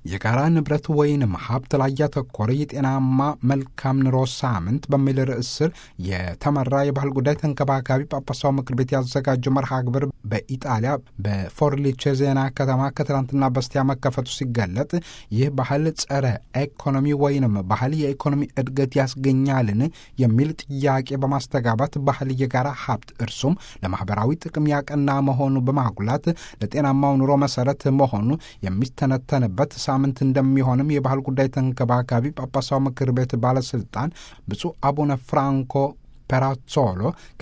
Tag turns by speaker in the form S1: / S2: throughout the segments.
S1: የጋራ ንብረት ወይንም ሀብት ላይ ያተኮረ የጤናማ መልካም ኑሮ ሳምንት በሚል ርዕስ ስር የተመራ የባህል ጉዳይ ተንከባካቢ ጳጳሳው ምክር ቤት ያዘጋጀው መርሃ ግብር በኢጣሊያ በፎርሊቼ ዜና ከተማ ከትናንትና በስቲያ መከፈቱ ሲገለጥ ይህ ባህል ጸረ ኢኮኖሚ ወይንም ባህል የኢኮኖሚ እድገት ያስገኛልን የሚል ጥያቄ በማስተጋባት ባህል የጋራ ሀብት እርሱም ለማህበራዊ ጥቅም ያቀና መሆኑ በማጉላት ለጤናማው ኑሮ መሰረት መሆኑ የሚተነተንበት ሳምንት እንደሚሆንም የባህል ጉዳይ ተንከባካቢ ጳጳሳው ምክር ቤት ባለስልጣን ብፁዕ አቡነ ፍራንኮ ፔራዞሎ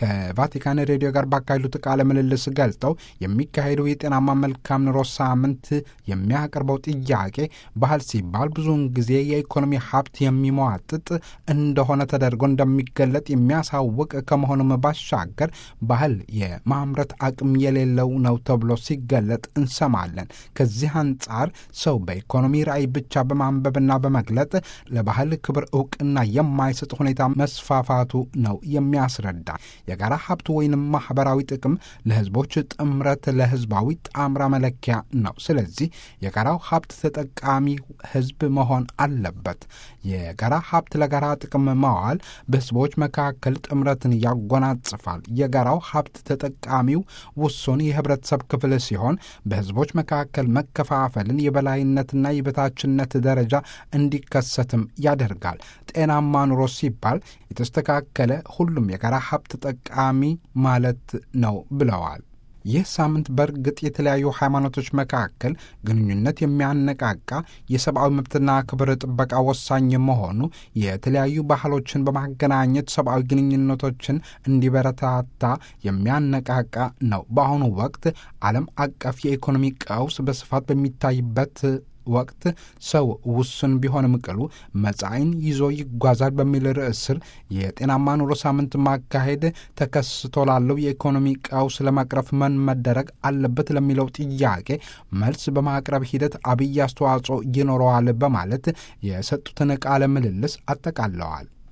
S1: ከቫቲካን ሬዲዮ ጋር ባካሄዱት ቃለ ምልልስ ገልጠው የሚካሄደው የጤናማ መልካም ኑሮ ሳምንት የሚያቀርበው ጥያቄ ባህል ሲባል ብዙውን ጊዜ የኢኮኖሚ ሀብት የሚሟጥጥ እንደሆነ ተደርጎ እንደሚገለጥ የሚያሳውቅ ከመሆኑም ባሻገር ባህል የማምረት አቅም የሌለው ነው ተብሎ ሲገለጥ እንሰማለን። ከዚህ አንጻር ሰው በኢኮኖሚ ራዕይ ብቻ በማንበብና በመግለጥ ለባህል ክብር እውቅና የማይሰጥ ሁኔታ መስፋፋቱ ነው የሚያስረዳ የጋራ ሀብት ወይንም ማህበራዊ ጥቅም ለህዝቦች ጥምረት ለህዝባዊ ጣምራ መለኪያ ነው። ስለዚህ የጋራው ሀብት ተጠቃሚ ህዝብ መሆን አለበት። የጋራ ሀብት ለጋራ ጥቅም ማዋል በህዝቦች መካከል ጥምረትን ያጎናጽፋል። የጋራው ሀብት ተጠቃሚው ውሱን የህብረተሰብ ክፍል ሲሆን በህዝቦች መካከል መከፋፈልን፣ የበላይነትና የበታችነት ደረጃ እንዲከሰትም ያደርጋል። ጤናማ ኑሮ ሲባል የተስተካከለ ሁሉም የጋራ ሀብት ተጠቃሚ ማለት ነው ብለዋል። ይህ ሳምንት በእርግጥ የተለያዩ ሃይማኖቶች መካከል ግንኙነት የሚያነቃቃ የሰብአዊ መብትና ክብር ጥበቃ ወሳኝ መሆኑ የተለያዩ ባህሎችን በማገናኘት ሰብአዊ ግንኙነቶችን እንዲበረታታ የሚያነቃቃ ነው። በአሁኑ ወቅት ዓለም አቀፍ የኢኮኖሚ ቀውስ በስፋት በሚታይበት ወቅት ሰው ውሱን ቢሆንም ቅሉ መጻኢን ይዞ ይጓዛል በሚል ርዕስ ስር የጤናማ ኑሮ ሳምንት ማካሄድ ተከስቶ ላለው የኢኮኖሚ ቀውስ ለመቅረፍ ምን መደረግ አለበት ለሚለው ጥያቄ መልስ በማቅረብ ሂደት አብይ አስተዋጽኦ ይኖረዋል በማለት የሰጡትን ቃለ ምልልስ አጠቃለዋል።